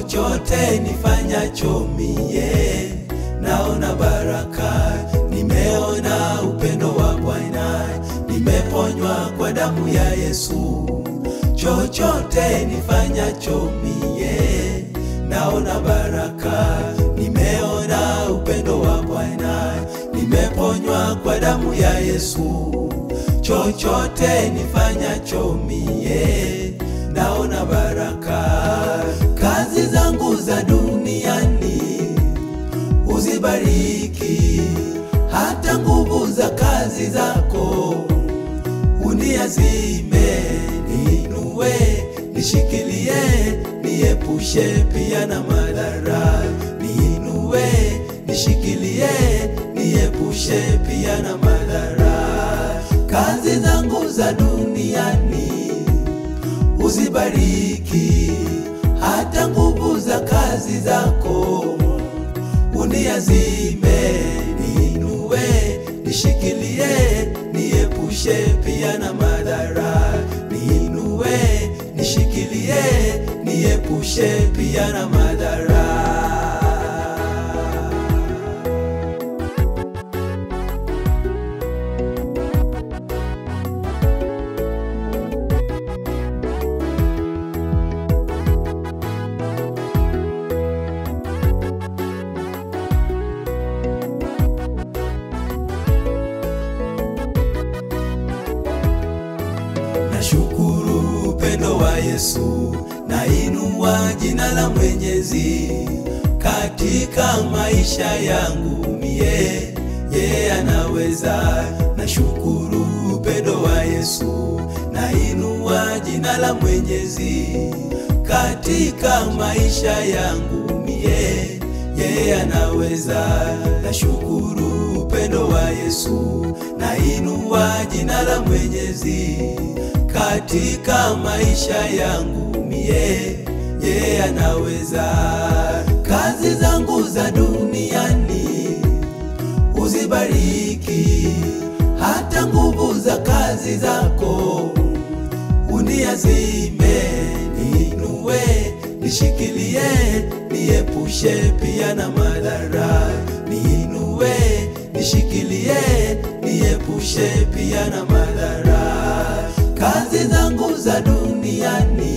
chochote nifanyacho mie, naona baraka, nimeona upendo wa Bwana, nimeponywa kwa damu ya Yesu. Chochote nifanyacho mie, naona baraka, nimeona upendo wa Bwana, nimeponywa kwa damu ya Yesu. Chochote nifanyacho mie, naona baraka. Kazi zangu za duniani uzibariki, hata nguvu za kazi zako uniazime, niinue, nishikilie, niepushe pia na madhara. Niinue, nishikilie, niepushe pia na madhara. Kazi zangu za duniani uzibariki, hata nguvu za kazi zako uniazime, niinue, nishikilie, niepushe pia na madhara. Niinue, nishikilie, niepushe pia na madhara. Nashukuru upendo wa Yesu, nainua jina la Mwenyezi katika maisha yangu mie, yeye anaweza. Nashukuru upendo wa Yesu, nainua jina la Mwenyezi katika maisha yangu mie, yeye anaweza. Nashukuru upendo wa Yesu, nainua jina la Mwenyezi katika maisha yangu mie, yeye anaweza. Kazi zangu za duniani uzibariki, hata nguvu za kazi zako uniazime, niinue, nishikilie, niepushe pia na madhara. Niinue, nishikilie, niepushe pia na madhara. Kazi zangu za duniani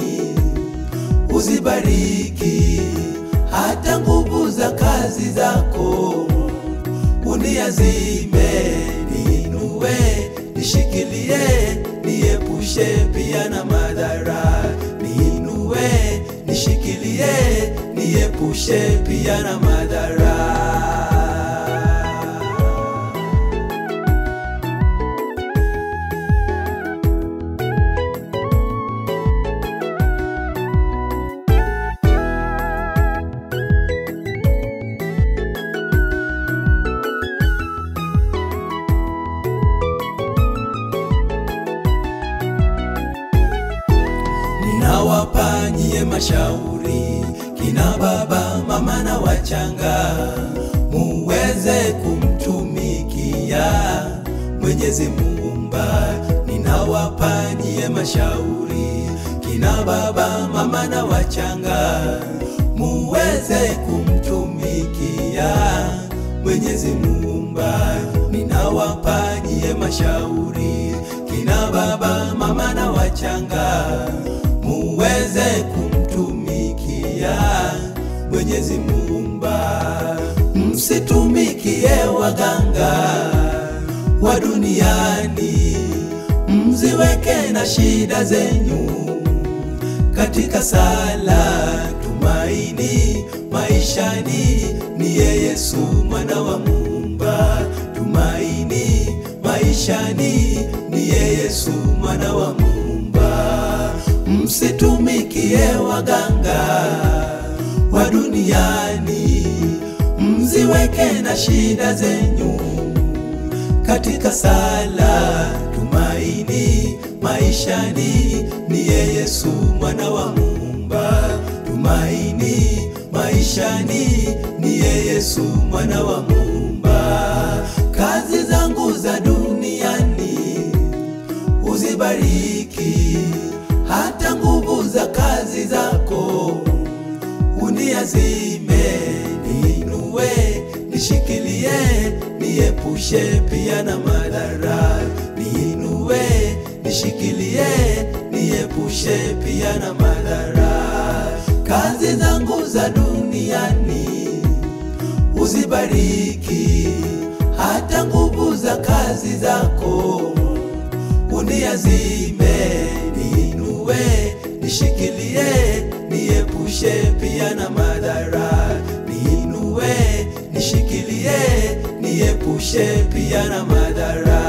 uzibariki, hata nguvu za kazi zako uniazime, niinue, nishikilie, niepushe pia na madhara. Niinue, nishikilie, niepushe pia na madhara. Ninawapa nyie mashauri kina baba mama na wachanga, muweze kumtumikia Mwenyezi Muumba. Ninawapa nyie mashauri kina baba mama na wachanga, muweze kumtumikia Mwenyezi Muumba. Ninawapa nyie mashauri kina baba mama na wachanga muweze kumtumikia Mwenyezi Muumba. Msitumikie waganga wa duniani, mziweke na shida zenyu katika sala. Tumaini maishani niye Yesu mwana wa Muumba. Tumaini maishani niye Yesu mwana wa Muumba. Msitumikie waganga wa duniani, mziweke na shida zenyu katika sala. Tumaini maishani niye Yesu mwana wa Muumba. Tumaini maishani niye Yesu mwana wa Muumba. Kazi zangu za duniani uzibariki, hata nguvu za kazi zako niepushe pia na madhara, niinue, nishikilie, niepushe pia na madhara. Kazi zangu za duniani uzibariki, hata nguvu za kazi zako uniazime, niinue, nishikilie, niepushe pia na madhara, niinue, nishikilie, niepushe pia na madhara.